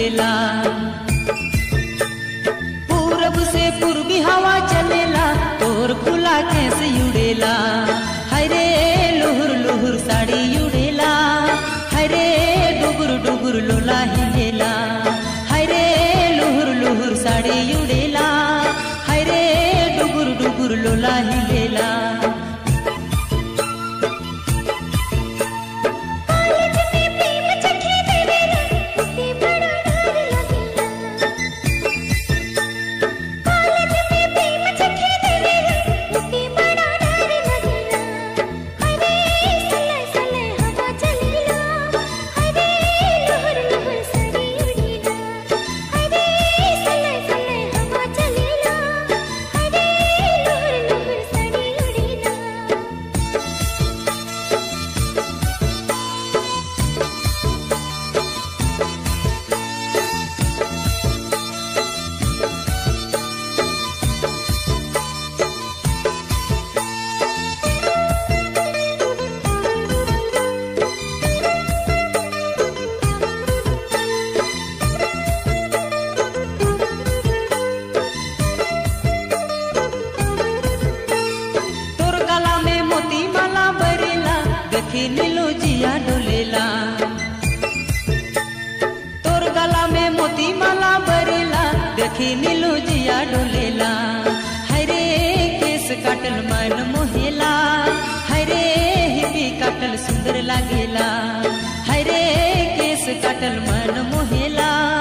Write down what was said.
उड़ेला पूरब से पूर्वी हवा चलेला तोर खुला कैसे उड़ेला हरे लुहुर लुहुर साड़ी उड़ेला हरे डुगुर डुगुर लोला हिलेला हरे लुहुर लुहुर साड़ी उड़ेला हरे डुगुर डुगुर लोला हिलेला कॉलेज में प्रेम चखे देवेला उसे बड़ा डर लगेला कॉलेज में प्रेम चखे देवेला उसे बड़ा डर लगेला हरे सले सले हवा चलेला हरे लहर लहर साड़ी उड़ेला हरे सले सले हवा चलेला हरे लहर लहर साड़ी उड़ेला तोर गला में मोती माला बरेला देखे नीलो जिया डोलेला तोर गला में मोती माला बरेला देखे नीलो जिया डोलेला हरे केस काटल मन मोहेला हरे हिपी काटल सुंदर लागेला हरे केस काटल मन मोहेला